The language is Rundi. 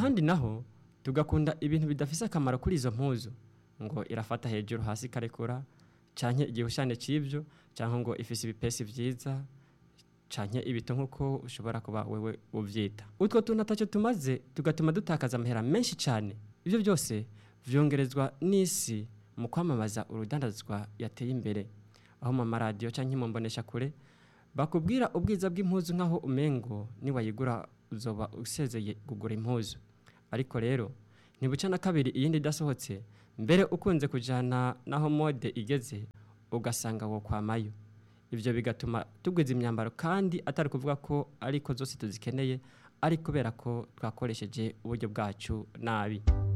ahandi naho tugakunda ibintu bidafise akamaro kuri izo mpuzu ngo irafata hejuru hasi ikarekura canke igihushane c'ivyo canke ngo ifise ibipesi vyiza canke ibito nk'uko ushobora kuba wewe uvyita utwo tuntu ataco tumaze tugatuma dutakaza amahera menshi cane ivyo byose vyongerezwa n'isi mu kwamamaza urudandazwa yateye imbere aho mu maradiyo canke mu mbonesha kure bakubwira ubwiza bw'impuzu nk'aho umengo niwayigura uzoba usezeye kugura impuzu ariko rero ntibuca na kabiri iyindi idasohotse mbere ukunze kujana naho mode igeze ugasanga wo kwamayo ivyo bigatuma tugwiza imyambaro kandi atari kuvuga ko ariko zose tuzikeneye ari kubera ko twakoresheje uburyo bwacu nabi